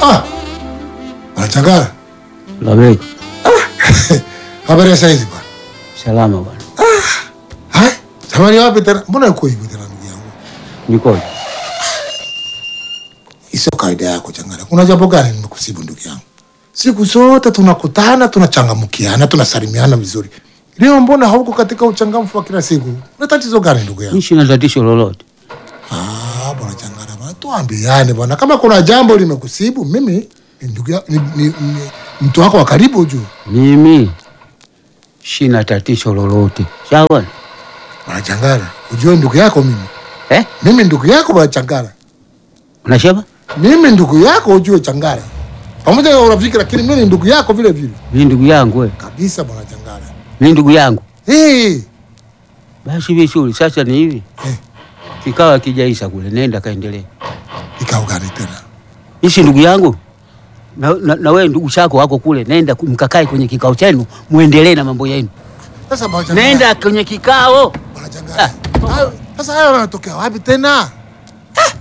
Ah, Anachangara. Labeka. Habari ya saizi bwana. Salama bwana. Hai, samani wapi tena? Mbona uko hivyo tena ndugu yangu? Nikoje? Sio kawaida yako Changara. Kuna jambo gani nimekusibu ndugu yangu? Siku zote tunakutana, tunachangamkiana, tunasalimiana vizuri. Leo mbona hauko katika uchangamfu wa kila siku? Una tatizo gani ndugu yangu? Mimi sina tatizo lolote. Ah, bwana Changara, bwana tuambiane bwana. Kama kuna jambo limekusibu, mimi ni ndugu ya- ni, ni, ni, mtu wako wa karibu ujue. Mimi sina tatizo lolote. Sawa bwana? Bwana Changara, ujue ndugu yako mimi. Eh? Mimi ndugu yako bwana Changara. Unasema? Mimi ndugu yako ujue Changara. Pamoja na urafiki lakini mimi ni ndugu yako vile vile. Mimi ndugu yangu wewe. Kabisa bwana Changara. Mimi ndugu yangu. Eh, Basi vizuri. Sasa ni hivi. Eh. Kikawa kijaisha kule, nenda kaendelee. kikao gani tena? Ishi ndugu yangu. Na, na, na wewe ndugu chako wako kule, nenda ku- mkakae kwenye kikao chenu, muendelee na mambo yenu. Sasa bwana Changara. Nenda kwenye kikao. Bwana Changara. Hayo- Sasa hayo yanatokea wapi tena?